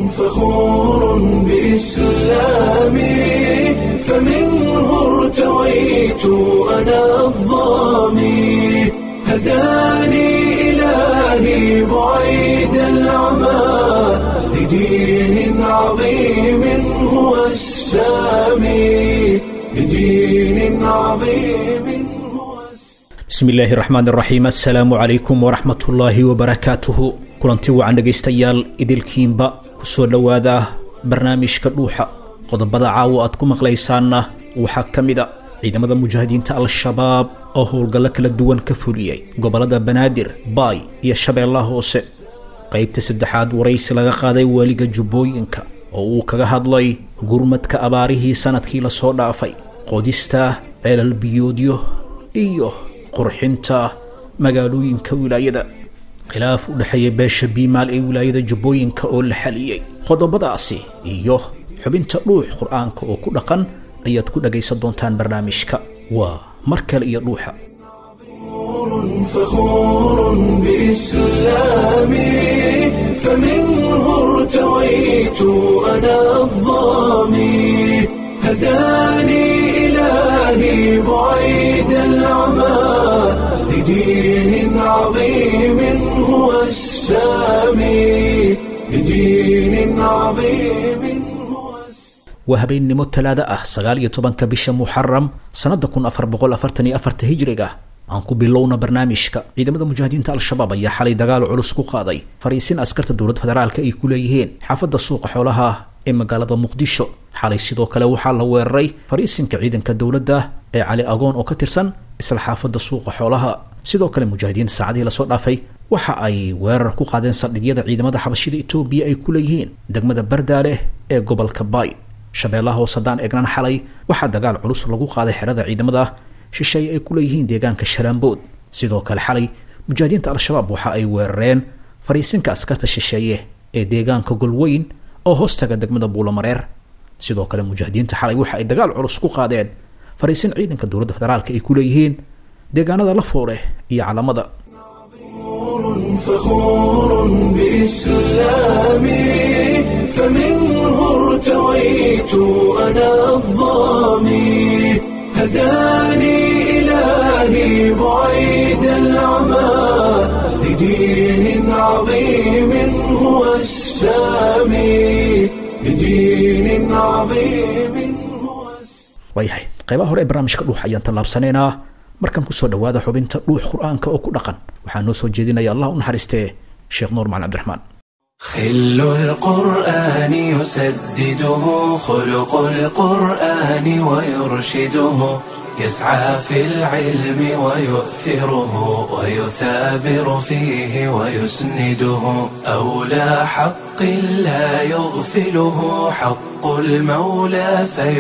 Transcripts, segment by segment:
فخور بإسلامي فمنه ارتويت أنا الظامي هداني إلهي بعيد العمى لدين عظيم هو السامي لدين عظيم هو السامي bismi illaahi raxmaan raxiim assalaamu calaykum waraxmatullaahi wabarakaatuhu kulanti wacan dhegaystayaal idilkiinba kusoo dhowaada barnaamijka dhuuxa qodobada caawo aad ku maqlaysaanna waxaa ka mid a ciidamada mujaahidiinta al-shabaab oo howlgallo kala duwan ka fuliyey gobollada banaadir baay iyo shabeellaha hoose qaybta saddexaad waraysi laga qaaday waaliga jubbooyinka oo uu kaga hadlay gurmadka abaarihii sanadkii lasoo dhaafay qodista ceelal biyoodyo iyo qurxinta magaalooyinka wilaayada khilaaf u dhexeeya beesha biimaal ee wilaayada jubbooyinka oo la xaliyey qodobadaasi iyo xubinta dhuux qur-aanka oo ku dhaqan ayaad ku dhagaysan doontaan barnaamijka waa mar kale iyo dhuuxa فخور بإسلامي فمنه ارتويت أنا الظامي هداني إلهي بعيد العمى لدين عظيم هو السامي لدين عظيم هو السامي waa habeennimo talaado ah sagaal iyo tobanka bisha muxaram sannada kun afar boqol afartan iyo afarta hijriga aan ku bilowna barnaamijka ciidamada mujaahidiinta al-shabaab ayaa xalay dagaal culus ku qaaday fariisin askarta dowladda federaalka ay ku leeyihiin xaafadda suuqa xoolaha ee magaalada muqdisho xalay sidoo kale waxaa la weeraray fariisinka ciidanka dowladda ee cali agoon oo ka tirsan isla xaafadda suuqa xoolaha sidoo kale mujaahidiin saacadihii lasoo dhaafay waxa ay weerar ku qaadeen saldhigyada ciidamada xabashida etoobiya ay ku leeyihiin degmada bardaaleh ee gobolka baay shabeellaha hoose haddaan eegnan xalay waxaa dagaal culus lagu qaaday xerada ciidamada shisheeye ay ku leeyihiin deegaanka shalaambood sidoo kale xalay mujaahidiinta al-shabaab waxa ay weerareen fariisinka askarta shisheeye ee deegaanka golweyn oo hoostaga degmada buulamareer sidoo kale mujaahidiinta xalay waxa ay dagaal culus ku qaadeen fariisin ciidanka dowladda federaalka ay ku leeyihiin deegaanada lafoole iyo calamada فخور بإسلامي فمنه ارتويت أنا الظامي هداني إلهي بعيد العمى لدين عظيم هو السامي لدين عظيم هو السامي waayahay qaybaha hore ee barnaamijka dhuux ayaan tallaabsanaynaa markan kusoo dhowaada xubinta dhuux qur-aanka oo ku dhaqan waxaa noo soo jeedinaya allah u naxariistee sheekh nuur macalin cabdiraxmaan خل القرآن يسدده خلق القرآن ويرشده يسعى في العلم ويؤثره ويثابر فيه ويسنده أولى حق لا يغفله حق المولى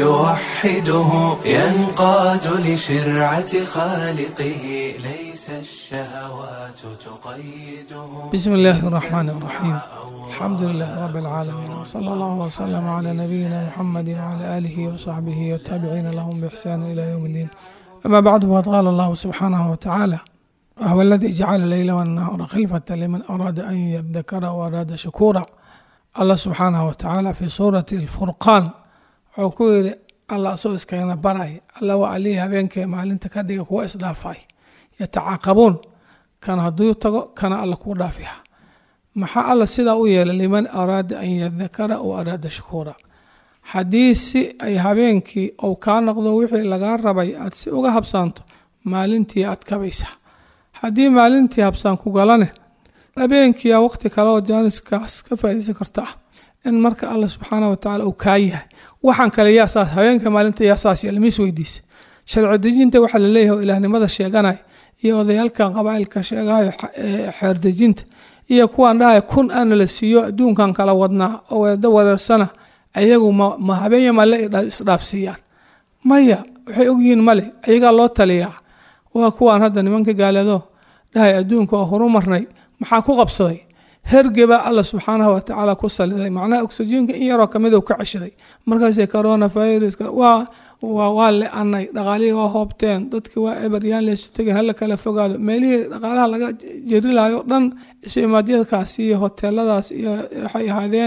فيوحده ينقاد لشرعة خالقه ليس الشهوات تقيده بسم الله الرحمن الرحيم الحمد لله رب العالمين وصلى الله وسلم على نبينا محمد وعلى آله وصحبه والتابعين لهم بإحسان إلى يوم الدين أما بعد فقد قال الله سبحانه وتعالى وهو الذي جعل الليل والنهار خلفة لمن أراد أن يذكر وأراد شكورا الله سبحانه وتعالى في سورة الفرقان وكل الله سو اسكينا براي الله وعليها بينك مالنت كدغ كو اسدافاي يتعاقبون كان هدو تغو كان الله كو دافيها maxaa alla sidaa u yeelay liman araada an yadakara o araada shukuura haddii si ay habeenkii ou kaa noqdo wixii lagaa rabay aad si uga habsaanto maalintii aad kabaysaa haddii maalintii habsaan ku galane habeenkiia waqti kale oo jaaniskaas ka faaideysan karta ah in marka alla subxaana watacaala uu kaa yahay waxaan kale yaasaas habeenka maalinta yaasaas yeela mis weydiisa sharci dejinta waxaa laleeyahay oo ilaahnimada sheeganay iyo odayaalkan qabaailka sheegahayo xeerdejinta iyo kuwaan dhahay kun ana la siiyo adduunkan kala wadnaa oo weeda wareersana ayagu ma habeenya male isdhaafsiiyaan maya waxay ogyihiin male ayagaa loo taliyaa waa kuwaan hadda nimanka gaaleedo dhahay adduunka oo horu marnay maxaa ku qabsaday hergebaa alla subxaanahu watacaala ku saliday macnaha oxyjiinka in yaroo kamid u ka ceshaday markaasay corona viruska waa waa le-anay dhaqaalihii waa hoobteen dadki waa eberyaan laysu tegin hala kala fogaado meelihii dhaqaalaha laga jeri lahayo dhan isu imaadyadkaas iyo hoteeladaas iyo waxay ahaadeen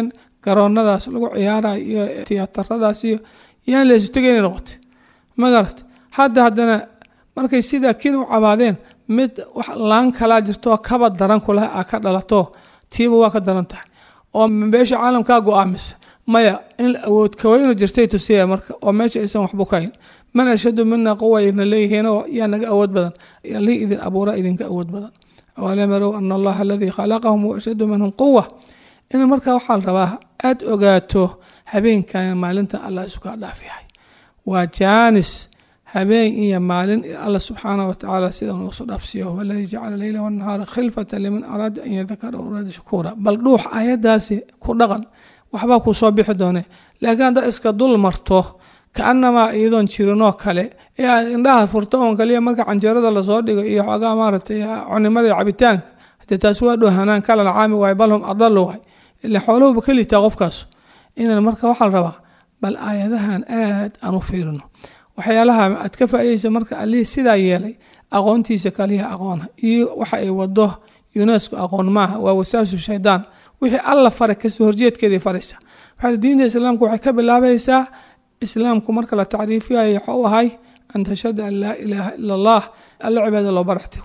garoonadaas lagu ciyaarayo iyo tiyaataradaas iyo yaan la isu tegayna noqotay magarat hadda haddana markay sidaa kin u cabaadeen mid wax laan kalaa jirtoo kaba daran kuleh a ka dhalato tiiba waa ka daran tahay oo beesha caalamkaa go-aamisa maya in awood kaweynu jirtay tusiya marka oo meesha aysan waxbu kahayn man ashadu mina quwayna leeyihiin oo yaa naga awood badan li idin abuura idinka awood badan awalam yarow ana allaha aladii khalaqahum huwa ashadu minhum quwa in markaa waxaa la rabaa aada ogaato habeenkan maalintan allah isu kaa dhaaf yahay waa jaanis habeen iyo maalin alla subxaanah watacaala sida nuusu dhaafsiyo waladii jacala leyla wanahaara khilfata liman araada an yadakara araada shakuura bal dhuux ayadaasi ku dhaqan waxbaa kuu soo bixi doone laakiin haddaad iska dul marto kaanamaa iyadoon jirinoo kale ee aad indhaha furto oon kaliya marka canjeerada lasoo dhigo iyo xoogaa maaragtay cunimada iyo cabitaanka hadee taasi waa dhow hanaan kalal caami waay bal hum adalu waay ila xooluhuba ka liitaa qofkaas inaan marka waxaa la rabaa bal aayadahan aad aan u fiirino waxyaalaha aad ka faaidaysa marka allihii sidaa yeelay aqoontiisa kaliya aqoona iyo waxa ay wado unesco aqoon maaha waa wasaasu shaydaan wixii alla faray kasoo horjeedkeeday faraysa waxaa diinta islaamku waxay ka bilaabaysaa islaamku marka la tacriifiyayo waxa u ahay an tashhada an laa ilaaha ila allah alla cibaada loo baraxtigo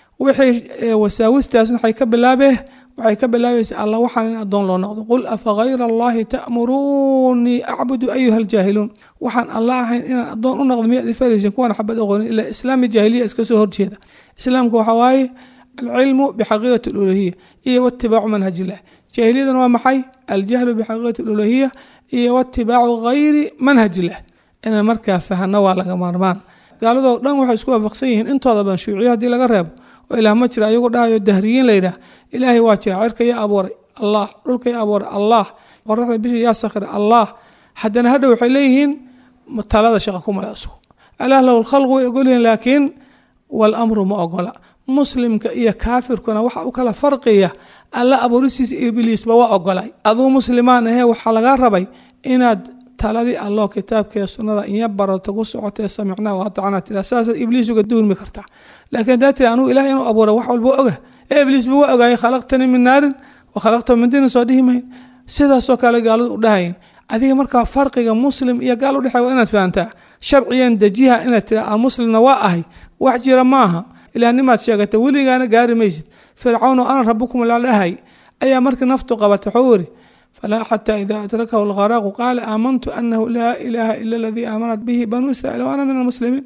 wixii wasaawistaasna waxay ka bilaabee waxay ka bilaabaysaa alla waxaan in addoon loo noqdo qul afa hayra allahi ta'muruunii acbudu ayuha aljaahiluun waxaan alla ahayn inaan addoon u noqdo miyaad ifaraysin kuwan xabad aqoonin ilaa islaami jaahiliya iska soo horjeeda islaamku waxa waaye alcilmu bixaqiiqati aluluhiya iyo watibaacu manhaj illah jaahiliyadan waa maxay aljahlu bixaqiiqati aluluhiya iyo watibaacu gayri manhaj illah inaan markaa fahano waa laga maarmaan gaaladoo dhan waxay isku waafaqsan yihiin intooda badan shuuciya haddii laga reebo oo ilaah ma jira ayagu dhahayo dahriyiin layidhaah ilaahay waa jira cirka yaa abuuray allah dhulka yaa abuuray allah qoraxda bisha yaa sakhira allah haddana hadha waxay leeyihiin talada shaqa ku male asugu alaah lahu lkhalqu way ogolyihiin laakiin walamru ma ogola muslimka iyo kaafirkuna waxa u kala farqiya alla abuurisiisa ibliisba waa ogolay aduu muslimaan ahee waxaa lagaa rabay inaad taladii allo kitaabkee sunnada inya barato ku socotee samicnaa waatacnaa tira saasaad ibliis uga duulmi kartaa laakiin haddaa tiri anugu ilaah inuu abuura wax walba oga ee ibliisba waa ogaayay khalaqtanii min naarin wa khalaqta min dinin soo dhihi mayn sidaasoo kale gaaladu u dhahayin adiga markaa farqiga muslim iyo gaal udhexey waa inaad fahantaa sharciyan dejiha inaad tira aan muslimna waa ahay wax jira maaha ilaahnimaad sheegata weligaana gaari maysid fircawn oo ana rabukum la dhahay ayaa markii naftu qabatay waxuu yiri falaa xataa ida adrakahu lgaraaqu qaala aamantu anahu laa ilaaha ila aladii aamanat bihi banuu israiil wa ana min almuslimiin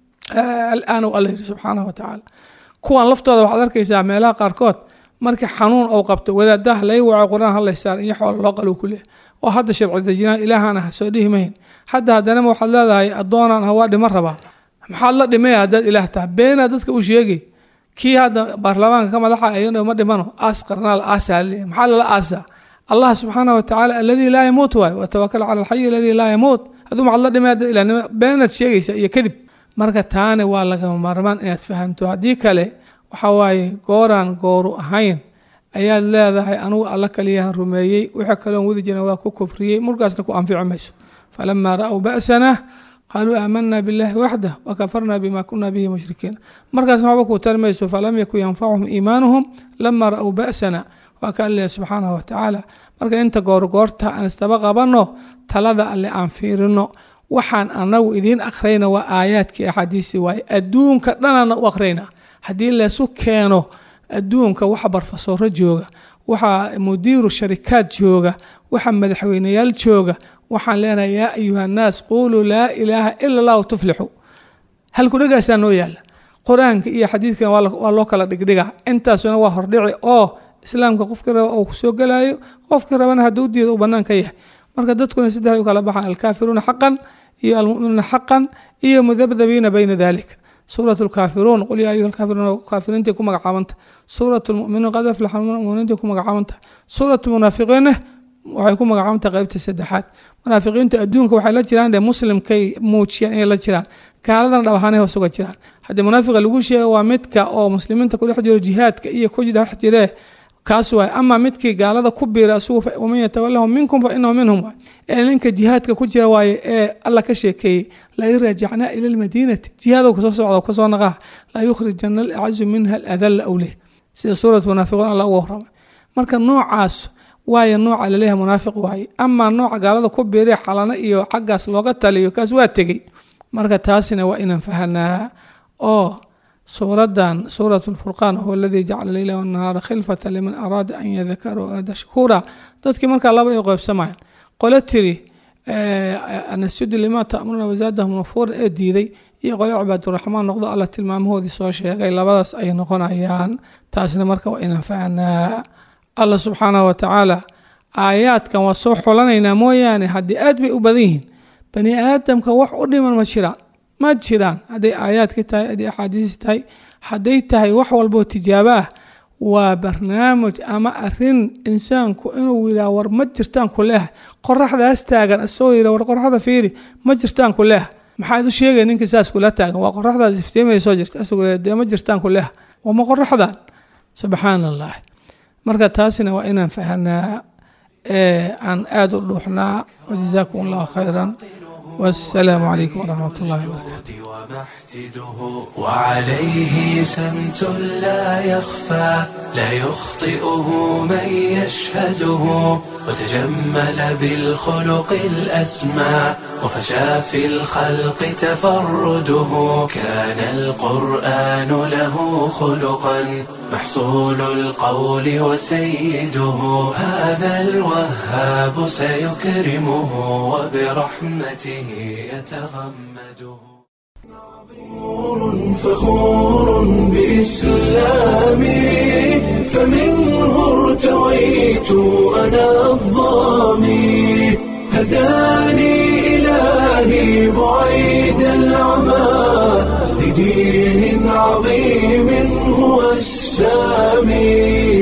alaan u alla yiri subxaanahu watacaala kuwan laftooda waxaad arkaysaa meelaha qaarkood markii xanuun ou qabto wadaadaha laga waco qur-aan hadlaysaar iyo xoola loo qalo kuleeh oo hadda sharci dejinaan ilaahaan ah soo dhihi mahin hadda haddanama waxaad leedahay addoonaan ah waa dhima rabaa maxaad la dhimaya haddaad ilaah taha beenaa dadka u sheegay kii hadda baarlamaanka ka madaxa ayadho ma dhimano aas qarnaal aasaa leeyahy maxaa lala aasaa allah subxaana watacaala aladii laa yamuut waay watawakal cala alxayi aladii laa yamuut hadduu maxaad la dhimay haddaad ilahnimo beenaad sheegaysa iyo kadib marka taani waa lagama maarmaan inaad fahamto haddii kale waxa waaye gooraan gooru ahayn ayaad leedahay anugu alla kaliyahan rumeeyey wixii kaloon wadi jiran waa ku kufriyey markaasna ku anfici mayso falamaa ra'w ba'sana qaaluu aamanaa biاllahi waxdah wakafarna bima kuna bihi mushrikiin markaasna waxba kuu tari mayso falam yakun yanfacuhum iimaanuhum lama ra'w ba'sana waa ka alle subxaanahu watacaala marka inta goorgoorta aan isdaba qabanno talada alle aan fiirino waxaan anagu idiin akhrayna waa aayaadkii axaadiisi waaye adduunka dhanaana u akhrayna haddii laysu keeno adduunka waxa barfasooro jooga waxaa mudiiru sharikaad jooga waxa madaxweyneyaal jooga waxaan leenahay yaa ayuha annaas quuluu laa ilaaha ila allahu tuflixu halkudhegaasaa noo yaalla qur-aanka iyo xadiidkan waa loo kala dhigdhiga intaasuna waa hordhici oo islaamka qofkii raba uu kusoo gelayo qofkii rabana hadduu diida uu bannaan ka yahay marka dadkuna saddexay u kala baxaan alkaafiruuna xaqan iyo almuminuuna xaqan iyo mudabdabiina bayna dalika suurat lkaafiruun qul yaa ayuha lkaafiruun kaafiriintii ku magacaabanta suurat lmuminuun qad aflaxa muminiintii ku magacaabanta suurat munaafiqiinna waxay ku magacaabanta qeybta saddexaad munaafiqiintu adduunka waxay la jiraan de muslimkay muujiyaan inay la jiraan gaaladana dhab ahaanay hoos uga jiraan haddii munaafiqa lagu sheega waa midka oo muslimiinta kudhex jiro jihaadka iyo ku dhex jiree kaas waay ama midkii gaalada ku biira asugu waman yatawalahum minkum fa inahu minhum waay ee ninka jihaadka ku jira waaye ee alla ka sheekeeyey lain raajacnaa ila lmadiinati jihaado kasoo socda kasoo naqaa la yukhrijana alacazu minha aladalla awleh sida suurat munaafiquun alla uga warramay marka noocaas waayo nooca laleeyahay munaafiq waaye amaa nooca gaalada ku biiriya xalano iyo xaggaas looga taliyo kaas waa tegey marka taasina waa inaan fahanaa oo suuradan suurat lfurqaan huwa aladii jacala leyla wanahaara khilfata liman araada an yadakara araada shakuura dadkii markaa laba ay qeybsamayaan qole tiri anasjudu lima ta'muruna wazaadahum nafuura ee diiday iyo qole cibaaduraxmaan noqdo alla tilmaamahoodii soo sheegay labadaas ay noqonayaan taasna marka waa inaan fahanaa allah subxaanahu watacaala aayaadkan waa soo xulanaynaa mooyaane haddii aad bay u badan yihiin bani aadamka wax u dhiman ma jiraan ma jiraan hadday aayaadka tahay hadday axaadiisi tahay hadday tahay wax walboo tijaabo ah waa barnaamij ama arin insaanku inuu yiraa war ma jirtaan ku leeh qoraxdaas taagan isagoo yira war qoraxda fiiri ma jirtaan ku leeh maxaad u sheegay ninka saas kula taagan waa qoraxdaas iftiimaya soo jirta isagoo dee ma jirtaan ku leeh waa ma qoraxdan subxaan allah marka taasina waa inaan fahanaa aan aada u dhuuxnaa wajazaakum allahu khayran والسلام عليكم ورحمة الله وبركاته ومحتده وعليه سمت لا يخفى لا يخطئه من يشهده وتجمل بالخلق الأسمى وفشى في الخلق تفرده كان القرآن له خلقا محصول القول وسيده هذا الوهاب سيكرمه وبرحمته يتغمده فخور بإسلامي فمنه ارتويت أنا الظامي هداني إلهي بعيد العمى لدين عظيم هو السامي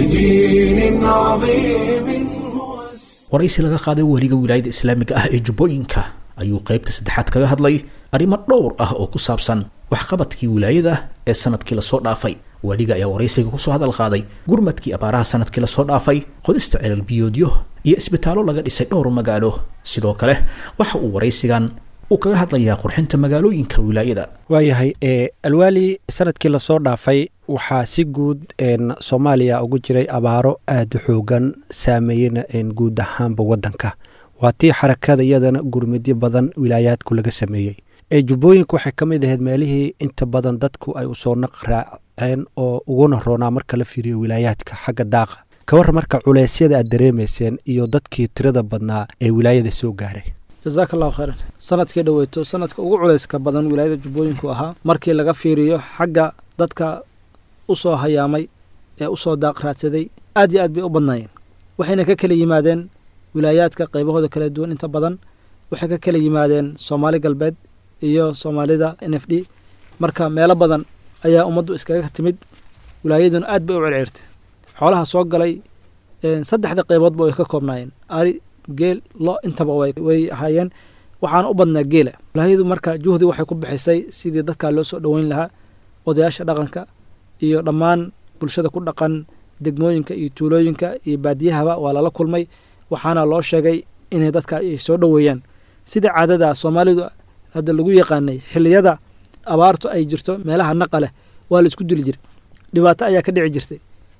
لدين عظيم هو waraysi laga qaaday weliga wilaayada islaamiga ah ee jubbooyinka ayuu qaybta saddexaad kaga hadlay arrimo dhowr ah oo ku saabsan waxqabadkii wilaayada ee sanadkii lasoo dhaafay weliga ayaa waraysiga kusoo hadal qaaday gurmadkii abaaraha sanadkii lasoo dhaafay qodista celal biyoodyo iyo isbitaallo laga dhisay dhowr magaalo sidoo kale waxa uu waraysigan uu kaga hadlayaa qurxinta magaalooyinka wilaayada waayahay ee alwaali sanadkii lasoo dhaafay waxaa si guud soomaaliya ugu jiray abaaro aada u xoogan saameeyena guud ahaanba wadanka waa tii xarakada iyadana gurmidyo badan wilaayaadku laga sameeyey ee jubbooyinka waxay ka mid ahayd meelihii inta badan dadku ay usoo naq raaceen oo uguna roonaa marka la fiiriyo wilaayaadka xagga daaqa ka war marka culeysyada aad dareemayseen iyo dadkii tirada badnaa ee wilaayada soo gaaray jasaaka allahu khayran sanadkii dhoweyto sanadka ugu culeyska badan wilaayada jubbooyinku ahaa markii laga fiiriyo xagga dadka usoo hayaamay ee usoo daaq raadsaday aad iyo aad bay u badnaayeen waxayna ka kala yimaadeen wilaayaadka qaybahooda kala duwan inta badan waxay ka kala yimaadeen soomaali galbeed iyo soomaalida n f d marka meelo badan ayaa ummaddu iskaga timid wilaayaduna aad bay u celceertay xoolaha soo galay saddexda qayboodba way ka koobnaayeen ari geel lo intaba way ahaayeen waxaana u badnaa geela wilaayadu marka juhdi waxay ku bixisay sidii dadkaa loo soo dhoweyn lahaa odayaasha dhaqanka iyo dhammaan bulshada ku dhaqan degmooyinka iyo tuulooyinka iyo baadiyahaba waa lala kulmay waxaana loo sheegay inay dadka ay soo dhoweeyaan sida caadada soomaalidu hadda lagu yaqaanay xiliyada abaartu ay jirto meelaha naqa leh waa la isku dili jiray dhibaato ayaa ka dhici jirtay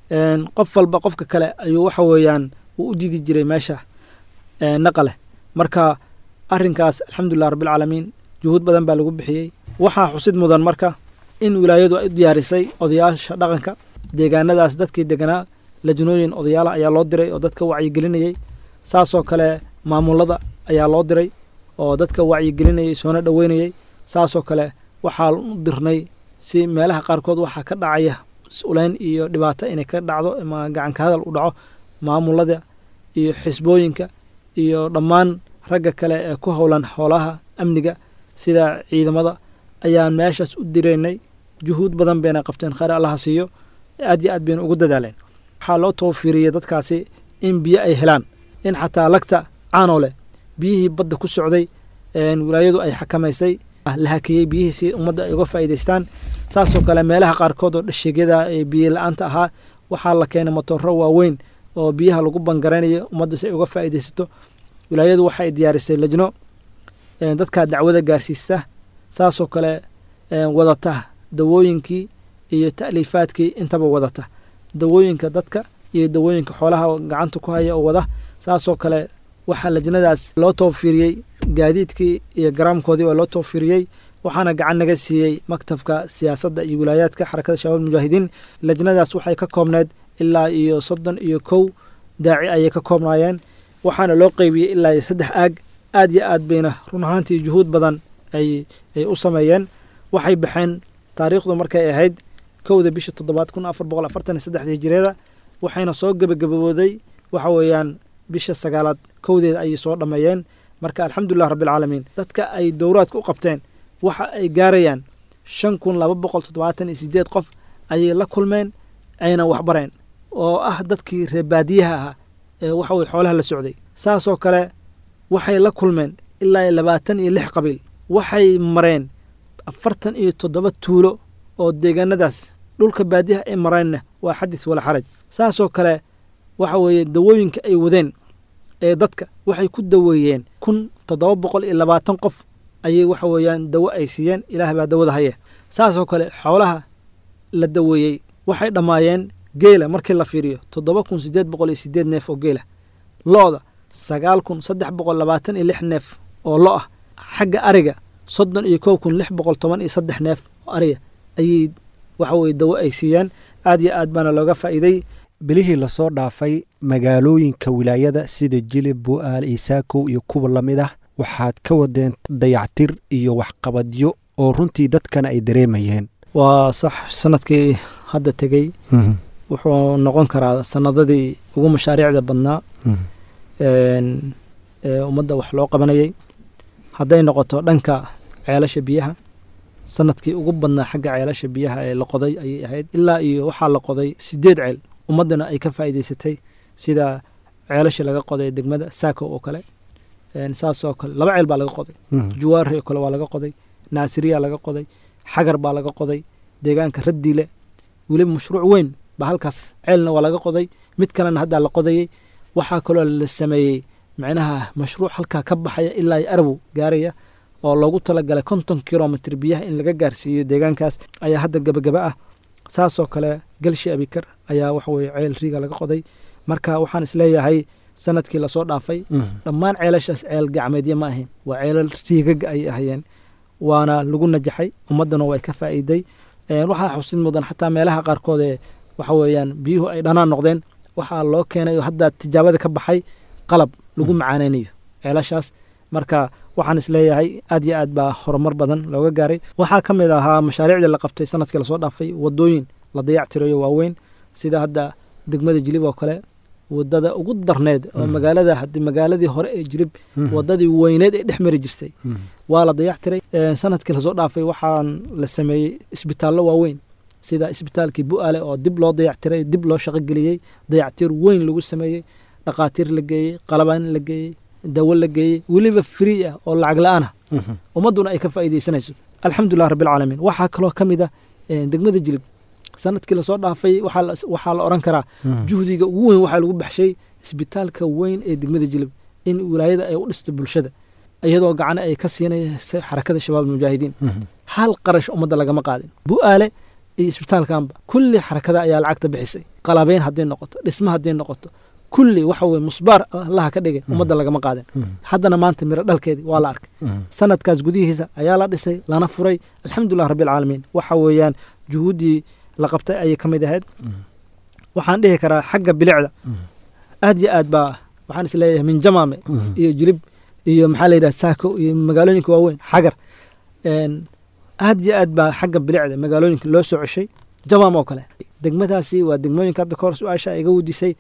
qof walba qofka kale ayuu waxa weeyaan uu u diidi jiray meesha naqa leh marka arrinkaas alxamdulilah rabbilcaalamiin juhuud badan baa lagu bixiyey waxaa xusid mudan marka in wilaayadu ay u diyaarisay odayaasha dhaqanka deegaanadaas dadkii deganaa lajnooyin odayaala ayaa loo diray oo dadka wacyigelinayey saasoo kale maamulada ayaa loo diray oo dadka wacyigelinayay soona dhoweynayey saasoo kale waxaa u dirnay si meelaha qaarkood waxaa ka dhacaya is-uleyn iyo dhibaato inay ka dhacdo ama gacanka hadal u dhaco maamulada iyo xisbooyinka iyo dhammaan ragga kale ee ku howlan xoolaha amniga sida ciidamada ayaan meeshaas u diraynay juhuud badan bayna qabteen khayr allaha siiyo aad iyo aad bayna ugu dadaaleen waxaa loo tawfiiriyey dadkaasi in biyo ay helaan in xataa lagta caanoo leh biyihii badda ku socday wilaayadu ay xakamaysay la hakiyey biyihii si ummadda ay uga faa'iidaystaan saasoo kale meelaha qaarkood oo dhasheegyada ee biyo la-aanta ahaa waxaa la keenay matooro waaweyn oo biyaha lagu bangaraynayo ummadda si ay uga faa'iidaysato wilaayadu waxay diyaarisay lajno dadka dacwada gaarsiista saasoo kale wadata dawooyinkii iyo ta'liifaadkii intaba wadata dawooyinka dadka iyo dawooyinka xoolaha gacanta ku haya oo wada saasoo kale waxaa lajnadaas loo toofiiriyey gaadiidkii iyo garaamkoodii waa loo toofiiriyey waxaana gacan naga siiyey maktabka siyaasadda iyo wilaayaadka xarakada shabaab mujaahidiin lajnadaas waxay ka koobneed ilaa iyo soddon iyo kow daaci ayay ka koobnaayeen waxaana loo qeybiyey ilaa iyo saddex aag aad iyo aad bayna run ahaantii juhuud badan ay ay u sameeyeen waxay baxeen taariikhdu markay ahayd kowda bisha toddobaad kun afar boqol afartan iyo saddexda hijireeda waxayna soo gebagabowday waxa weeyaan bisha sagaalaad kowdeeda ayay soo dhammeeyeen marka alxamdulilah rabbilcaalamiin dadka ay dowraadka u qabteen waxa ay gaarayaan shan kun laba boqol toddobaatan iyo sideed qof ayay la kulmeen ayna waxbareen oo ah dadkii reebaadiyaha ahaa ee waxa weye xoolaha la socday saasoo kale waxay la kulmeen ilaa iyo labaatan iyo lix qabiil waxay mareen afartan iyo toddoba tuulo oo deegaanadaas dhulka baadiyaha ay mareenna waa xadis wala xaraj saasoo kale waxa weeye dawooyinka ay wadeen ee dadka waxay ku daweeyeen kun toddoba boqol iyo labaatan qof ayay waxa weeyaan dawo ay siiyeen ilaah baa dawada haya saasoo kale xoolaha la daweeyey waxay dhammaayeen geela markii la fiiriyo toddoba kun siddeed boqol iyo sideed neef oo geela lo-da sagaal kun saddex boqol labaatan iyo lix neef oo lo ah xagga ariga soddon iyo kow kun lix boqol toban iyo saddex neef oo ariga ayay waxa weye dawo ay siiyeen aad iyo aad baana looga faa'iiday bilihii lasoo dhaafay magaalooyinka wilaayada sida jilib bu'aal isaakow iyo kuwa la mid ah waxaad ka wadeen dayactir iyo waxqabadyo oo runtii dadkana ay dareemayeen waa sax sanadkii hadda tegey wuxuu noqon karaa sanadadii ugu mashaariicda badnaa ee ummadda wax loo qabanayay hadday noqoto dhanka ceelasha biyaha sanadkii ugu badnaa xagga ceelasha biyaha ee la qoday ayay ahayd ilaa iyo waxaa la qoday sideed ceel ummaddana ay ka faa'iidaysatay sida ceelasha laga qoday degmada saako oo kale saasoo kale laba ceel baa laga qoday juwaari oo kale waa laga qoday naasiriya laga qoday xagar baa laga qoday deegaanka raddiile weliba mashruuc weyn baa halkaas ceelna waa laga qoday mid kalena haddaa la qodayey waxaa kaloo la sameeyey macnaha mashruuc halkaa ka baxaya ilaa iyo arabow gaaraya oo loogu talagalay konton kilomitr biyaha in laga gaarsiiyo deegaankaas ayaa hadda gebagaba ah saasoo kale galshi abikar ayaa waxaweye ceel riiga laga qoday marka waxaan isleeyahay sanadkii lasoo dhaafay dhammaan ceelashaas ceel gacmeedya ma ahayn waa ceelal riigaga ayay ahayeen waana lagu najaxay ummaddana way ka faa'iiday waxaa xusid mudan xataa meelaha qaarkood ee waxa weeyaan biyuhu ay dhanaan noqdeen waxaa loo keenay oo hadda tijaabada ka baxay qalab lagu macaaneynayo ceelashaas marka waxaan isleeyahay aad iyo aad baa horumar badan looga gaaray waxaa ka mid ahaa mashaariicdii la qabtay sanadkii lasoo dhaafay wadooyin la dayac tirayo waaweyn sida hadda degmada jilib oo kale wadada ugu darneed oo magaalada hadi magaaladii hore ee jilib wadadii weyneed ee dhex mari jirtay waa la dayac tiray sanadkii lasoo dhaafay waxaan la sameeyey isbitaallo waaweyn sida isbitaalkii bu'aale oo dib loo dayactiray dib loo shaqogeliyey dayactir weyn lagu sameeyey dhaqaatiir la geeyey qalabaan la geeyey dawo la geeyey weliba free ah oo lacag la-aan ah ummadduna ay ka faa'iidaysanayso alxamdulilah rabbilcaalamiin waxaa kaloo ka mid ah degmada jilib sanadkii lasoo dhaafay waxaa la odhan karaa juhdiga ugu weyn waxaa lagu baxshay isbitaalka weyn ee degmada jilib in wilaayada ay u dhista bulshada iyadoo gacana ay ka siinaysa xarakada shabaab mujaahidiin hal qarash ummadda lagama qaadin bu'aale iyo isbitaalkanba kulli xarakada ayaa lacagta bixisay qalabeyn hadday noqoto dhisma hadday noqoto kulli waxa weye musbaar allaha ka dhigay ummadda lagama qaadin haddana maanta miro dhalkeedii waa la arkay sanadkaas gudihiisa ayaa la dhisay lana furay alxamdulilah rabbilcaalamiin waxa weeyaan juhuuddii la qabtay ayay ka mid ahayd waxaan dhihi karaa xagga bilicda aad yo aad baa waxaan is leeyahay min jamaame iyo jilib iyo maxaa la yidhaha saako iyo magaalooyinka waaweyn xagar aad yo aad baa xagga bilicda magaalooyinka loo soo ceshay jamaam oo kale degmadaasi waa degmooyinka hadda kahor su-aasha iga wudisay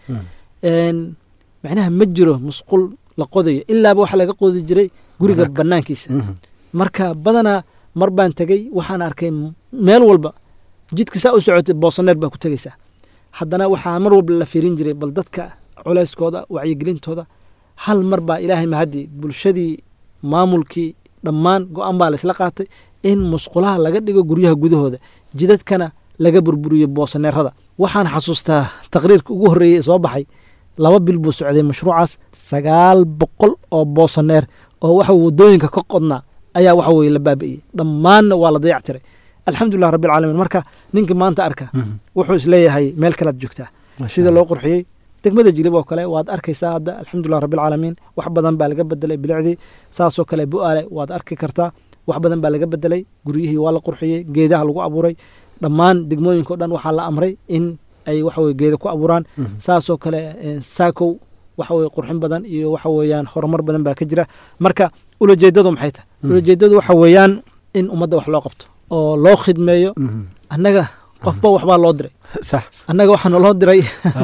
macnaha ma jiro musqul la qodayo ilaaba waxa laga qodi jiray guriga banaankiisa marka badanaa mar baan tegey waxaan arkay meel walba jidka saa u socotay boosaneer baa ku tegeysaa haddana waxaa mar walba la fiirin jiray bal dadka culeyskooda wacyigelintooda hal mar baa ilaahay mahadii bulshadii maamulkii dhammaan go-aan baa laysla qaatay in musqulaha laga dhigo guryaha gudahooda jidadkana laga burburiyo boosaneerada waxaan xasuustaa taqriirka ugu horreeyey ee soo baxay laba bil buu socday mashruucaas sagaal boqol oo boosaneer oo waxa wadooyinka ka qodnaa ayaa waxa weye la baabi'iyey dhammaanna waa la dayac tiray alxamdulilah rabbilcaalamiin marka ninka maanta arka wuxuu isleeyahay meel kalead joogtaa sida loo qurxiyey degmada jilib oo kale waad arkaysaa hadda alxamdulilah rabbilcaalamiin wax badan baa laga bedelay bilicdii saasoo kale bu-aale waad arki kartaa wax badan baa laga bedelay guryihii waa la qurxiyey geedaha lagu abuuray dhammaan degmooyinka o dhan waxaa la amray in ay waxaweye geeda ku abuuraan saasoo kale saakow waxaweye qurxin badan iyo waxa weeyaan horumar badan baa ka jira marka ulajeedadu maxay tahay ulajeedadu waxa weeyaan in ummadda wax loo qabto oo loo khidmeeyo annaga qofba waxbaa loo diray sax annaga waxaana loo diray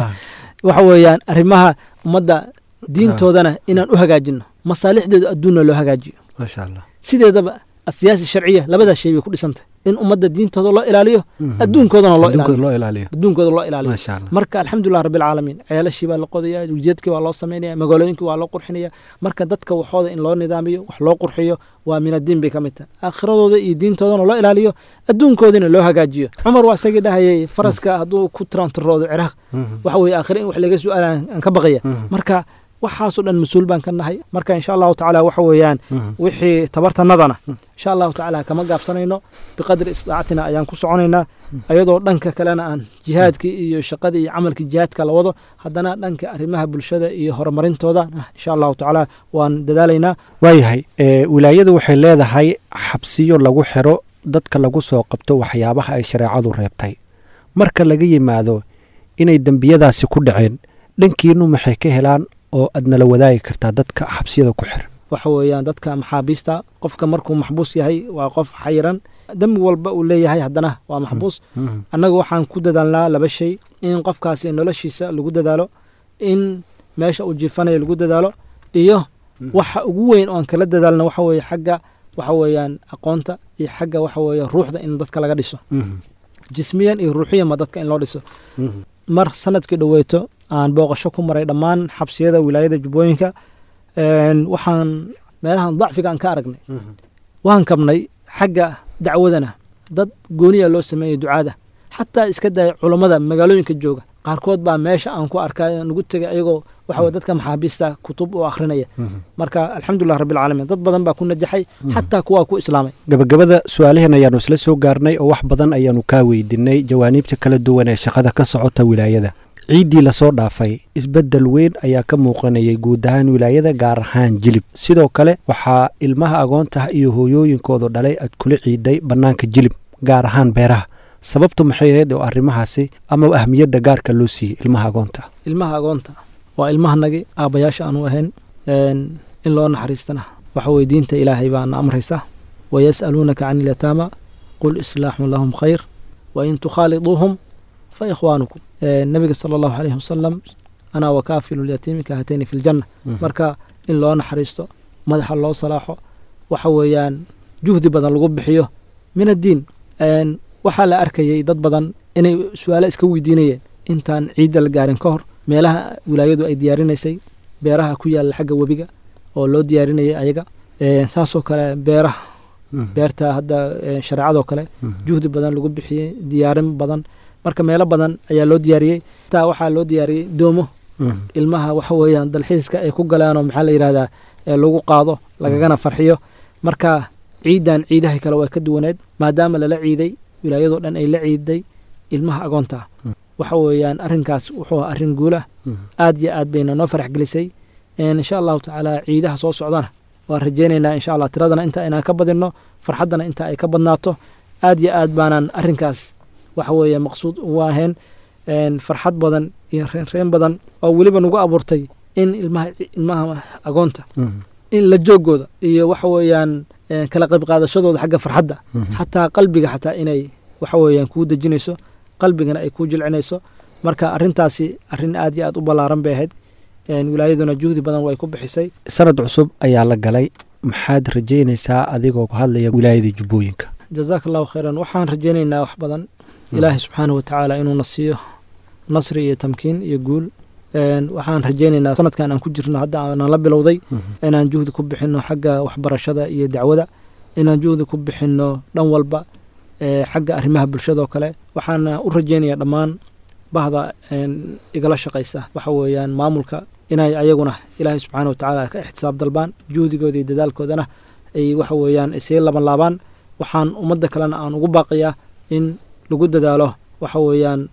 waxa weeyaan arrimaha ummadda diintoodana inaan u hagaajino masaalixdeedu adduunna loo hagaajiyo maasha allah sideedaba asiyaasi sharciya labadaa shay bay ku dhisantay in ummadda diintooda loo ilaaliyo adduunkoodana loo adduunka ilaaliyo loo ilaaliyo adduunkooda loo ilaaliyo maasha allah marka alxamdulilah rabbilcaalamiin ceelashii baa la qodaya wujiyadkii waa loo samaynaya magaalooyinkii waa loo qurxinaya marka dadka waxooda in loo nidaamiyo wax loo qurxiyo waa min addiin bay ka mid tahay aakhiradooda iyo diintoodana loo ilaaliyo adduunkoodina loo hagaajiyo cumar waa isagii dhahayay faraska hadduu ku trantaroodo ciraaq waxa weeye aakhire in wax laga su-aala aan ka baqaya marka waxaasoo dhan mas-uul baan ka nahay marka insha allahu tacaala waxa weeyaan wixii tabartanadana insha allahu tacaala kama gaabsanayno biqadri istidaacatina ayaan ku soconaynaa ayadoo dhanka kalena aan jihaadkii iyo shaqadii iyo camalkii jihaadka la wado haddana dhanka arrimaha bulshada iyo horumarintooda insha allahu tacaala waan dadaalaynaa waayahay ee, wilaayadu waxay leedahay xabsiyo lagu xiro dadka lagu soo qabto waxyaabaha ay shareecadu reebtay marka laga yimaado inay dembiyadaasi ku dhaceen dhankiinu maxay ka helaan oo aad nala wadaagi kartaa dadka xabsiyada ku xiran waxa weeyaan dadka maxaabiista qofka markuu maxbuus yahay waa qof xayiran dembi walba uu leeyahay haddana waa maxbuus annaga waxaan ku dadaalnaa laba shay in qofkaasi noloshiisa lagu dadaalo in meesha uu jiifanayo lagu dadaalo iyo waxa ugu weyn oo aan kala dadaalna waxa weeye xagga waxa weeyaan aqoonta iyo xagga waxa weeye ruuxda in dadka laga dhiso jismiyan iyo ruuxiyanba dadka in loo dhiso mar sanadkii dhoweeto aan booqasho ku maray dhammaan xabsiyada wilaayada jubbooyinka een, waxaan meelahan dacfiga aan ka aragnay waan kabnay xagga dacwadana dad gooniya loo sameeyey ducaada xataa iska daya culammada magaalooyinka jooga qaarkood baa meesha aan ku arkay nagu tegay ayagoo waxa weye dadka maxaabiista kutub oo akhrinaya marka alxamdulilah rabbilcaalamiin dad badan baa ku najaxay xataa kuwaa ku islaamay gabagabada su-aalaheen ayaanu isla soo gaarnay oo wax badan ayaanu kaa weydiinay jawaaniibta kala duwan ee shaqada ka socota wilaayada ciiddii lasoo dhaafay isbeddel weyn ayaa ka muuqanayay guud ahaan wilaayada gaar ahaan jilib sidoo kale waxaa ilmaha agoontaha iyo hooyooyinkoodu dhalay aad kula ciiday bannaanka jilib gaar ahaan beeraha sababtu maxay ahayd oo arrimahaasi ama ahmiyadda gaarka loo siiyey ilmaha agoonta ilmaha agoonta waa ilmahanagii aabbayaasha aanu ahayn een, in loo naxariistana waxa weye diinta ilaahay baana amraysa wayas'aluunaka can ilyataama qul islaaxun lahum khayr wain tukhaaliduuhum fa ikhwaanukum Een, nabiga sala allahu calayhi wasalam anaa wakaafilu lyatiimi ka hatayni fi ljanna marka in loo naxariisto madaxa loo salaaxo waxa weeyaan juhdi badan lagu bixiyo min addiin Een, waxaa la arkayay dad badan inay su-aalo iska weydiinayeen intaan ciidda la gaarin ka hor meelaha wilaayadu ay diyaarinaysay beeraha ku yaalla xagga webiga oo loo diyaarinayay ayaga Een, saasoo kale beeraha beerta hadda een, shareecadoo kale juhdi badan lagu bixiyey diyaarin badan marka meelo badan ayaa loo diyaariyey taa waxaa loo diyaariyey doomo ilmaha waxa weeyaan dalxiiska ay ku galaanoo maxaa la yidhahdaa ee lagu qaado lagagana farxiyo marka ciidan ciidaha kale waa ka duwaneed maadaama lala ciiday wilaayadoo dhan ay la ciiday ilmaha agoonta ah waxa weeyaan arrinkaas wuxuu ahaa arrin guulah aad iyo aad bayna noo farax gelisay Een, insha allahu tacaala ciidaha soo socdana waan rajaynaynaa insha allah tiradana inta inaan ka badinno farxaddana inta ay ka badnaato aad iyo aad baanaan arrinkaas waxa weeye maqsuud ugu ahayn Een, farxad badan iyo reenreen badan oo weliba nagu abuurtay in ilmaha ilmaha agoonta in la joogooda iyo waxa weeyaan een, kala qayb qaadashadooda xagga farxadda xataa qalbiga xataa inay waxa weeyaan kuu dejinayso qalbigana ay kuu jilcinayso marka arrintaasi arrin aad iyo aad u ballaaran bay ahayd Een, wilaayaduna juhdi badan way ku bixisay sanad cusub ayaa la galay maxaad rajaynaysaa adigoo ku hadlaya wilaayada jubbooyinka jazaaka allahu khayran waxaan rajaynaynaa wax badan ilaahay subxaanahu watacaala inuuna siiyo nasri iyo tamkiin iyo guul Een, waxaan rajaynaynaa sanadkan aan ku jirno hadda aanan la bilowday inaan juhdi ku bixinno xagga waxbarashada iyo dacwada inaan juhdi ku bixinno dhan walba ee, xagga arrimaha bulshada oo kale waxaana u rajaynayaa dhammaan bahda een, igala shaqaysa waxa weeyaan maamulka inay ayaguna ilaahay subxaana watacaala ka ixtisaab dalbaan juhdigooda iyo dadaalkoodana ay waxa weeyaan isii laban laabaan waxaan ummadda kalena aan ugu baaqayaa in lagu dadaalo waxa weeyaan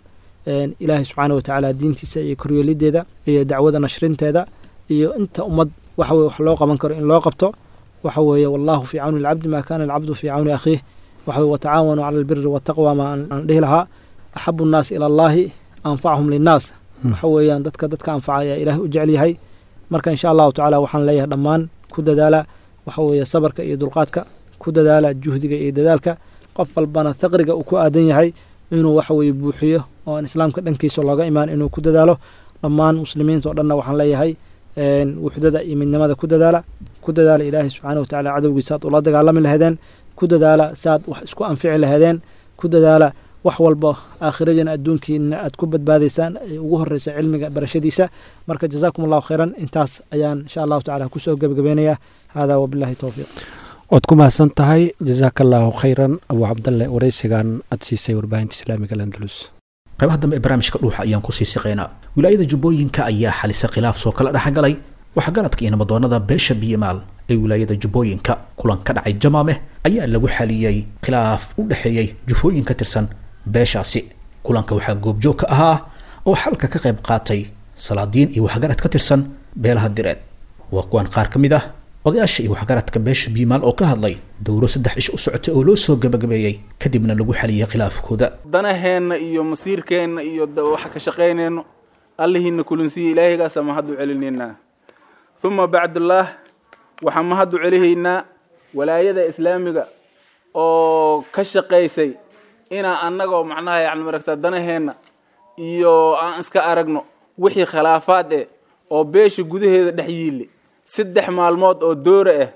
ilaahay subxaana watacaala diintiisa iyo koryeelideeda iyo dacwada nashrinteeda iyo inta ummad waxa weye wax loo qaban karo in loo qabto waxa weeye wallahu fii cawni alcabdi maa kana alcabdu fii cawni akhiih waxa weye watacaawanuu cala albiri wataqwa ma aan dhihi lahaa axabu nnaas ila allahi anfachum linnaas waxa weeyaan dadka dadka anfaca ayaa ilaahay u jecel yahay marka insha allahu tacala waxaan leeyahay dhammaan ku dadaala waxa weeye sabarka iyo dulqaadka ku dadaala juhdiga iyo dadaalka qof walbana thaqriga uu ku aadan yahay inuu waxa weeye buuxiyo oo aan islaamka dhankiisa looga imaan inuu ku dadaalo dhammaan muslimiinta oo dhanna waxaan leeyahay wuxdada iyo midnimada ku dadaala ku dadaala ilaahay subxaana watacaala cadowgiisa aad ula dagaalami lahaydeen ku dadaala saaad wax isku anfici lahaydeen ku dadaala wax walba aakhiradiina adduunkiina aad ku badbaadaysaan ee ugu horeysa cilmiga barashadiisa marka jazaakum allahu khayran intaas ayaan insha allahu tacala kusoo gebagabeynaya hada wabillahi towfiiq waad ku mahadsan tahay jazaaka allaahu khayran abu cabdalle waraysigan aad siisay warbaahinta islaamiga alandalus qaybaha dambe ee barnaamijka dhuuxa ayaan kusii siqaynaa wilaayada jubbooyinka ayaa xalisa khilaaf soo kala dhexgalay waxgaradka iyo nabadoonada beesha biyamaal ee wilaayada jubbooyinka kulan ka dhacay jamaameh ayaa lagu xaliyey khilaaf u dhexeeyey jufooyin ka tirsan beeshaasi kulanka waxaa goobjoog ka ahaa oo xalka ka qayb qaatay salaadiin iyo waxgarad ka tirsan beelaha direed waa kuwan qaar ka mid ah odayaasha iyo waxgaradka beesha biimaal oo ka hadlay dowro saddex ish u socotay oo loo soo gabagabeeyey kadibna lagu xaliyey khilaafkooda danaheenna iyo masiirkeenna iyo waxa ka shaqaynayno allihiina kulinsiya ilaahaygaasa mahad u celinaynaa uma bacdullaah waxaan mahad u celihaynaa walaayada islaamiga oo ka shaqaysay inaa annagoo macnaha yani maragta danaheenna iyo aan iska aragno wixii khilaafaad eh oo beesha gudaheeda dhex yiille saddex maalmood oo doora ah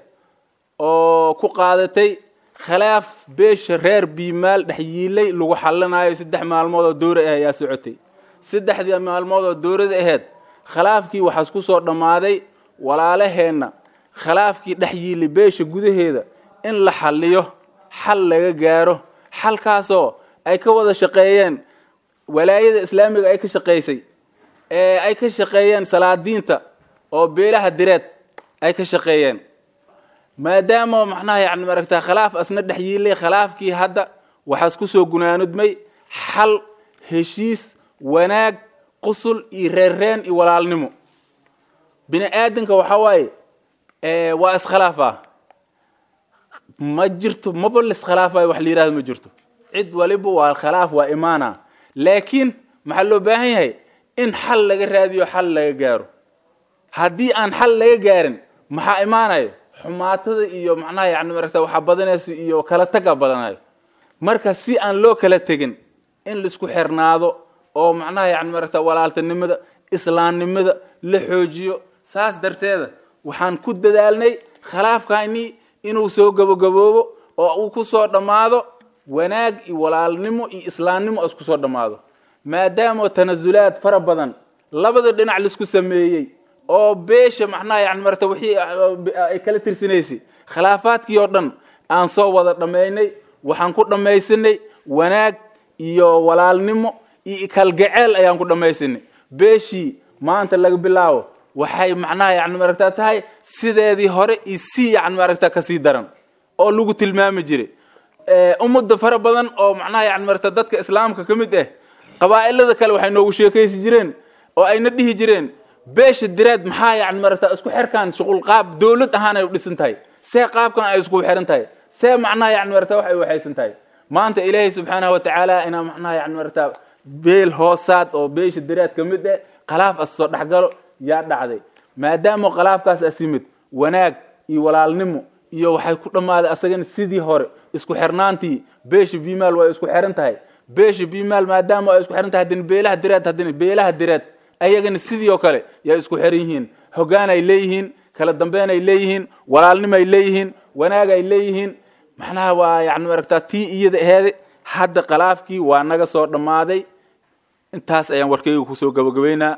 oo ku qaadatay khilaaf beesha reer biimaal dhex yiilay lagu xallinayo saddex maalmood oo doora ah ayaa socotay saddexdii maalmood oo doorada aheyd khilaafkii waxaas ku soo dhammaaday walaalaheenna khilaafkii dhex yiilay beesha gudaheeda in la xalliyo xal laga gaaro xalkaasoo ay ka wada shaqeeyeen walaayada islaamiga ay ka shaqaysay ee ay ka shaqeeyeen salaadiinta oo beelaha direed ay ka shaqeeyeen maadaama macnaha yani maragtaa khilaaf asna dhex yiilay khilaafkii hadda waxaas ku soo gunaanudmay xal heshiis wanaag qusul iyo reerreen iyo walaalnimo bini aadanka waxaa waaye waa iskhilaafaa ma jirto maba liskhilaafayo wax la yihahdo ma jirto cid waliba waa khilaaf waa imaana laakiin maxaa loo baahan yahay in xal laga raadiyo xal laga gaaro haddii aan xal laga gaarin maxaa imaanayo xumaatada iyo macnaha yani maragta waxaa badanayso iyo kala taga badanayo marka si aan loo kala tegin in laisku xirnaado oo macnaha yani maragta walaaltanimada islaamnimada la xoojiyo saas darteeda waxaan ku dadaalnay khilaafkani inuu soo gabogaboobo oo uu ku soo dhammaado wanaag iyo walaalnimo iyo islaamnimo isku soo dhammaado maadaama tanasulaad fara badan labada dhinac laisku sameeyey oo beesha macnaha yani marata wixii ay kala tirsanaysay khilaafaadkii oo dhan aan soo wada dhammaynay waxaan ku dhammaysanay wanaag iyo walaalnimo iyo kalgaceel ayaan ku dhammaysanay beeshii maanta laga bilaabo waxay macnaha yani maragta tahay sideedii hore iyo si yani maragta kasii daran oo lagu tilmaami jiray ummadda fara badan oo macnaha yani maragta dadka islaamka ka mid ah qabaa'ilada kale waxay noogu sheekaysi jireen oo ayna dhihi jireen beesha direed maxaa yani maragta isku xerkan shuqul qaab dowlad ahaan ay u dhisan tahay see qaabkan ay isku xiran tahay see macnaha yani maragta wax ay waxaysan tahay maanta ilaahay subxaanahu watacaala inaa macnaha yani maragta beel hoosaad oo beesha direed ka mid ah khilaaf as soo dhexgalo yaa dhacday maadaama khilaafkaas as yimid wanaag iyo walaalnimo iyo waxay ku dhammaaday asagana sidii hore isku xirnaantii beesha bimaal way isku xiran tahay beesha bimaal maadaama ay isku xiran tahay haddana beelaha direed haddana beelaha direed ayagana sidii oo kale yaa isku xiran yihiin hoggaan ay leeyihiin kala dambeyn ay leeyihiin walaalnimo ay leeyihiin wanaag ay leeyihiin macnaha waa yani maragtaa tii iyada aheede hadda khilaafkii waa naga soo dhammaaday intaas ayaan warkayga kusoo gabagabeynaa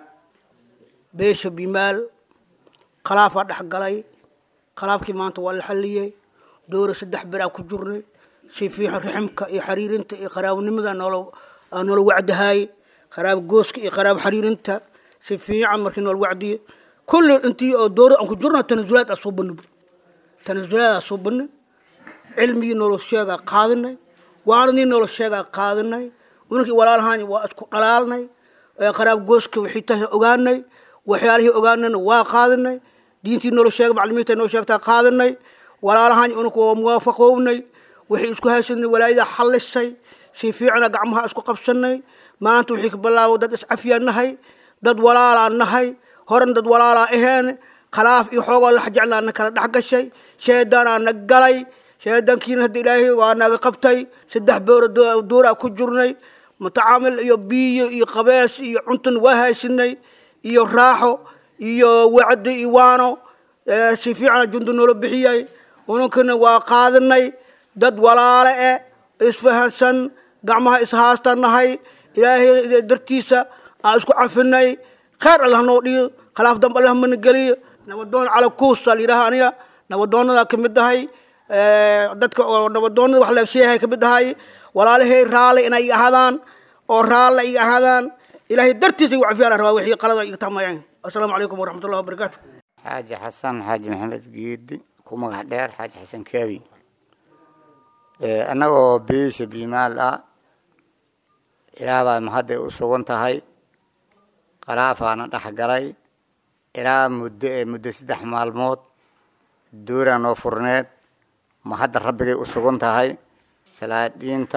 beesha bimaal khilaafaa dhex galay khilaafkii maanta waa la xalliyey dowra saddex beraa ku jirnay si fiixan raximka iyo xariirinta iyo qaraabanimada noola noola wacdahaayey qaraab gooska iyo qaraab xariirinta si fiican markii noola wacdiye kulli intii oo dowra aan ku jirna tanasulaad aa soo banay tanasulaad aa soo banay cilmigii noola sheegaa qaadinay waaradii noola sheegaa qaadinay ununkii walaalahaani waa isku dhalaalnay qaraab gooska wixii tahay ogaanay waxyaalihii ogaanayna waa qaadanay diintii noola sheegay maclimiinta noo sheegtaa qaadanay walaalahaani ununka waa muwaafaqownay wixii isku haysanay walaayada xallisay si fiicana gacmaha isku qabsanay maanta wixii ka bilaabo dad iscafiyaan nahay dad walaalaa nahay horan dad walaalaa aheen khalaaf iyo xoogoo lax jeclaana kala dhex gashay sheedaanaa na galay sheedaankiina hadda ilaahay waa naga qabtay saddex boora duuraa ku jirnay mutacaamil iyo biyo iyo qabees iyo cuntan waa haysanay iyo raaxo iyo wacdi iyo waano si fiicana jundu noola bixiyay ununkana waa qaadanay dad walaale eh isfahansan gacmaha ishaastan nahay ilaahay dartiisa aan isku cafinay khayr allah noo dhiyo khilaaf dambe allah mana geliyo nabadoon cala kuusa layidhaha aniga nabadoonada ka mid ahay dadka oo nabadoonada wax la sheehay ka mid ahay walaalahay raale inay ahaadaan oo raalle ay ahaadaan ilaahay dartiisa igu cafiyaan rabaa wixii qalada iga tamayaan assalaamu calaykum waraxmat ullahi wabarakaatu xaaji xasan xaaji maxamed geedi ku magac dheer xaaji xasan kaabi annagoo biisha biimaal ah ilaa baa mahadday u sugan tahay qalaafaana dhex galay ilaa muddo ee muddo saddex maalmood duuraa noo furneed mahadda rabbigay u sugan tahay salaadiinta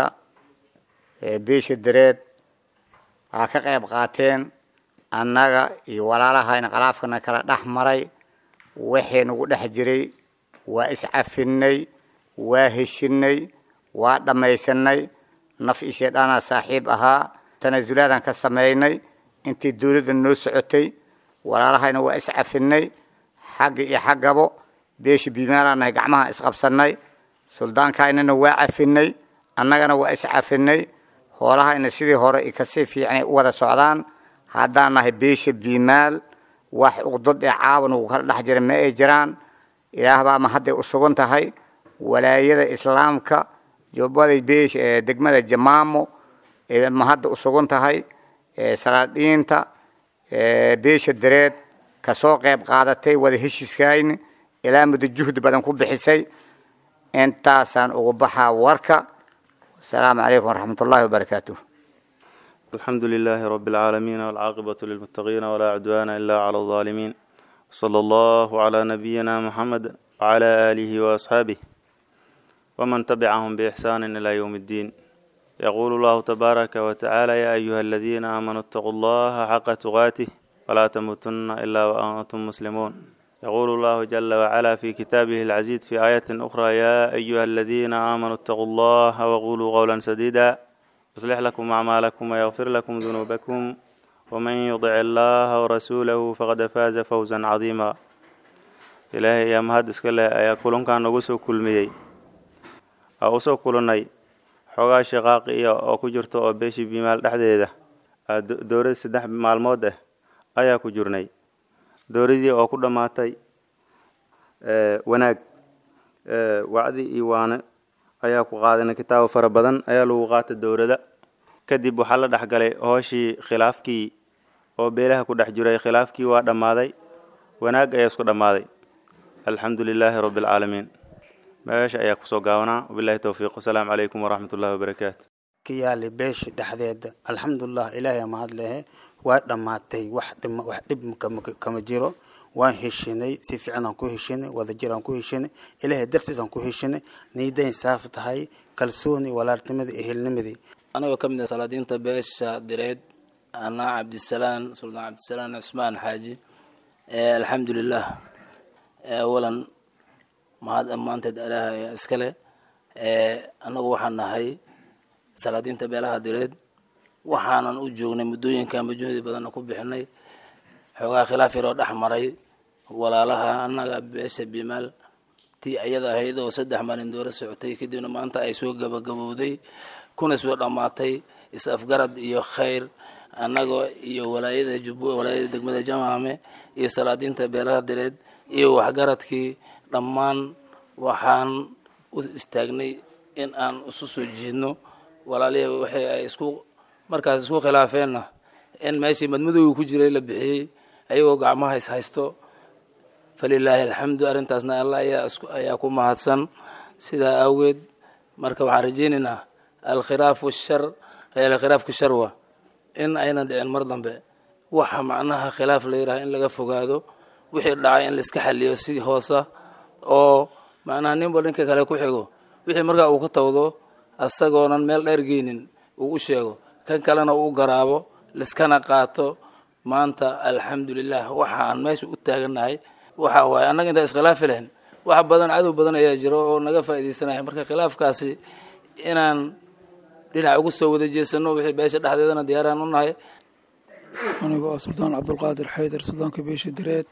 biisha dareed waxaa ka qayb qaateen annaga iyo walaalahayna qalaafkana kala dhex maray waxay nagu dhex jiray waa iscafinay waa heshinay waa dhammaysanay naf iyo shaydhaanaa saaxiib ahaa tanasulaadaan ka samaynay intii dawladda noo socotay walaalahayna waa iscafinay xagga iyo xaggabo beesha biimaalaanahay gacmaha isqabsanay suldaankaaynana waa cafinay annagana waa iscafinay hoolahayna sidii hore i kasii fiicnay u wada socdaan haddaan nahay beesha biimaal wax uqdad ee caawan ugu kala dhex jira ma ay jiraan ilaah baa ma hadday u sugan tahay walaayada islaamka jubbaday beesha ee degmada jamaamo ee ma hadda u sugan tahay salaadiinta beesha dareed kasoo qayb qaadatay wada heshiiskayni ilaa muddo juhdi badan ku bixisay intaasaan ugu baxaa warka asalaamu calaykum waraxmat ullahi wabarakaatuh الحمد لله رب العالمين والعاقبة للمتقين ولا عدوان إلا على الظالمين صلى الله على نبينا محمد وعلى آله وأصحابه ومن تبعهم بإحسان إلى يوم الدين يقول الله تبارك وتعالى يا أيها الذين آمنوا اتقوا الله حق تقاته ولا تموتن إلا وأنتم مسلمون يقول الله جل وعلا في كتابه العزيز في آية أخرى يا أيها الذين آمنوا اتقوا الله وقولوا قولا سديدا يصلح لكم أعمالكم ويغفر لكم ذنوبكم ومن يطع الله ورسوله فقد فاز فوزا عظيما إلهي يا مهد اسكله أيا كلن كان نغسو كلميي أو سو كلنay xogaa shaqaaqiya oo ku jirta oo beeshii biimaal dhexdeeda dowlad saddex maalmood ah ayaa ku jirnay dowladii oo ku dhammaatay wanaag wacdi iyo waane ayaa ku qaadanay kitaabo fara badan ayaa lagu qaatay dowlada kadib waxaa la dhexgalay hooshii khilaafkii oo beelaha ku dhex jiray khilaafkii waa dhammaaday wanaag ayaa isku dhammaaday alxamdu lilaahi rabbi alcaalamiin meesha ayaa kusoo gaabanaa wabilahi towfiiq wasalaamu calaykum waraxmat ullahi wabarakaatu ka yaali beesha dhexdeeda alxamdulilah ilaahay mahad lehe waa dhammaatay wax dhim wax dhib kama jiro waan heshinay si fiican aan ku heshinay wadajir aan ku heshinay ilaahay dartiis aan ku heshinay niidayn saaf tahay kalsooni walaalnimadii ehelnimadii anagoo ka mid ah salaadiinta beesha direed anaa cabdisalaan suldaan cabdisalaan cusmaan xaaji alxamdulilah awalan mahad ammaanteed alaah ayaa iskale annagu waxaan nahay salaadiinta beelaha direed waxaanan u joognay muddooyinka majuhdi badanna ku bixinay xoogaa khilaaf yaroo dhex maray walaalaha annaga beesha bimaal tii ayada ahayd oo saddex maalin dooro socotay kadibna maanta ay soo gabagabowday kuna soo dhammaatay is-afgarad iyo khayr annaga iyo walaayada jubbo walaayada degmada jamaame iyo salaadiinta beelaha direed iyo waxgaradkii dhammaan waxaan u istaagnay in aan isu soo jiidno walaalihii waxay ay isku markaas isku khilaafeenna in meeshii madmadowga ku jiray la bixiyey ayagoo gacmaha is haysto falilaahi alxamdu arrintaasna allah ayaa isku ayaa ku mahadsan sidaa awgeed marka waxaan rajaynaynaa alkhilaafu shar hayaale khilaafka sharwa in aynan dhicin mar dambe waxa macnaha khilaaf la yidhaha in laga fogaado wixii dhacay in laiska xaliyo si hoosa oo macnaha ninba ninka kale ku xigo wixii markaa uu ka tawdo asagoonan meel dheer geynin uu u sheego kan kalena uu garaabo liskana qaato maanta alxamdulilah waxa aan meesha u taagannahay waxa waaye annaga intaa iskhilaafi lahayn wax badan cadow badan ayaa jiro oo naga faaidaysanaya marka khilaafkaasi inaan dhinac ugu soo wada jeesano wixii beesha dhexdeedana diyaaraan u nahay anigoo ah suldaan cabdulqaadir xaydar suldaanka beesha direed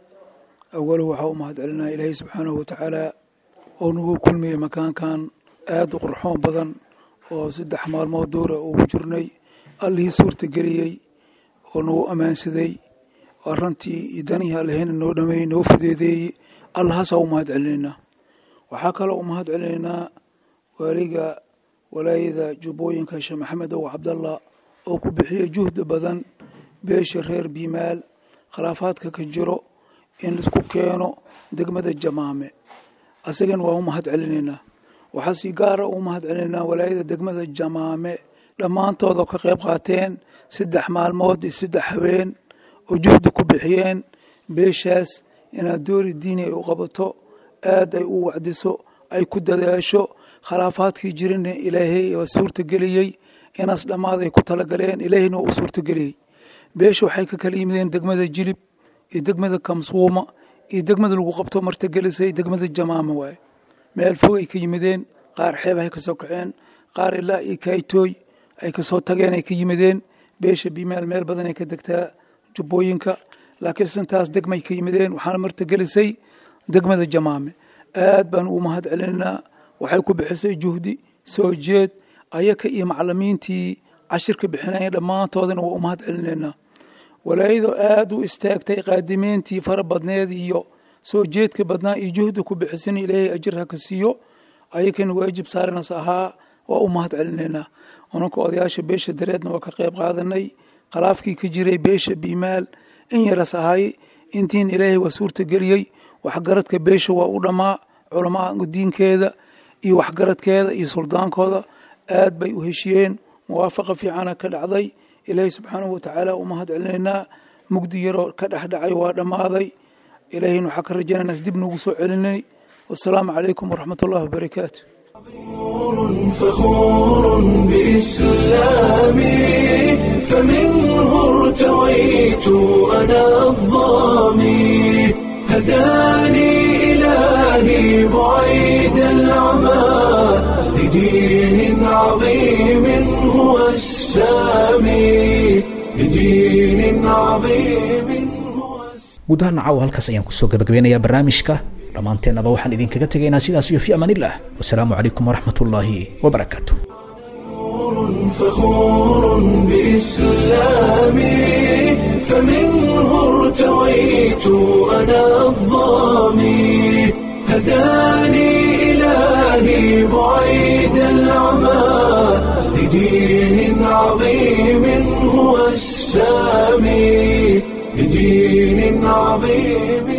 awaluhu waxaa u mahad celinaya ilaahay subxaanahu watacaala oo nagu kulmiyey makaankan aada u qurxoon badan oo saddex maalmood dowra ugu jirnay allihii suurta geliyey oo nagu ammaansaday oo arrantii iyo danihii allehena noo dhameeyey noo fudeedeeyey allahaasaa u mahad celinaynaa waxaa kaloo u mahad celinaynaa waaliga walaayada jubbooyinka sheekh maxamed ow cabdallah oo ku bixiyey juhdi badan beesha reer biimaal khilaafaadka ka jiro in laisku keeno degmada jamaame asagana waa u mahad celinaynaa waxaa si gaara u mahad celinaynaa walaayada degmada jamaame dhammaantooda ka qayb qaateen saddex maalmood iyo saddex habeen oo juhdi ku bixiyeen beeshaas inaad doori diini ay u qabato aad ay u wacdiso ay ku dadaasho khilaafaadkii jirina ilaahay waa suurtageliyey inaas dhammaad ay ku talagaleen ilaahayna waa u suurtageliyey beesha waxay ka kala yimideen degmada jilib iyo degmada kamsuuma iyo degmada lagu qabto martagelisay degmada jamaama waaye meel fog ay ka yimideen qaar xeeb ay ka soo kaceen qaar ilaa iyo kaytooy ay kasoo tageen ay ka yimideen beesha bimaal meel badan ay ka degtaa jubbooyinka laakiin sintaas degmay ka yimideen waxaana martagelisay degmada jamaame aad baan ugu mahad celinaynaa waxay ku bixisay juhdi soo jeed ayaka iyo macalimiintii cashirka bixinaya dhammaantoodana waa u mahad celinaynaa walaayado aad u istaagtay qaadimiintii fara badneed iyo soo jeedka badnaa iyo juhdi ku bixisin ilaahay ajir ha ka siiyo ayakana waajib saaranas ahaa waa u mahad celinaynaa unanka odayaasha beesha dareedna waa ka qayb qaadanay khalaafkii ka jiray beesha biimaal in yaras ahay intiin ilaahay waa suurtageliyey waxgaradka beesha waa u dhammaa culamaa diinkeeda iyo waxgaradkeeda iyo suldaankooda aad bay u heshiyeen muwaafaqa fiicana ka dhacday ilaahay subxaanahu watacaala u mahad celinaynaa mugdi yaroo ka dhexdhacay waa dhammaaday ilaahayna waxaa ka rajaynaynaa dib nagu soo celinay wasalaamu calaykum waraxmat ullahi wabarakaatu فخور بإسلامي فمنه ارتويت أنا الظامي هداني إلهي بعيد العمى لدين عظيم هو السامي لدين عظيم guud ahaan caawa halkaas ayaan kusoo gabagabeynayaa barnaamijka dhammaanteennaba waxaan idinkaga tegaynaa sidaas iyo fi amaanillah wasalaamu calaykum waraxmat ullaahi wabarakaatu فخور بإسلامي فمنه ارتويت أنا الظامي هداني إلهي بعيد العمى لدين عظيم هو السامي لدين عظيم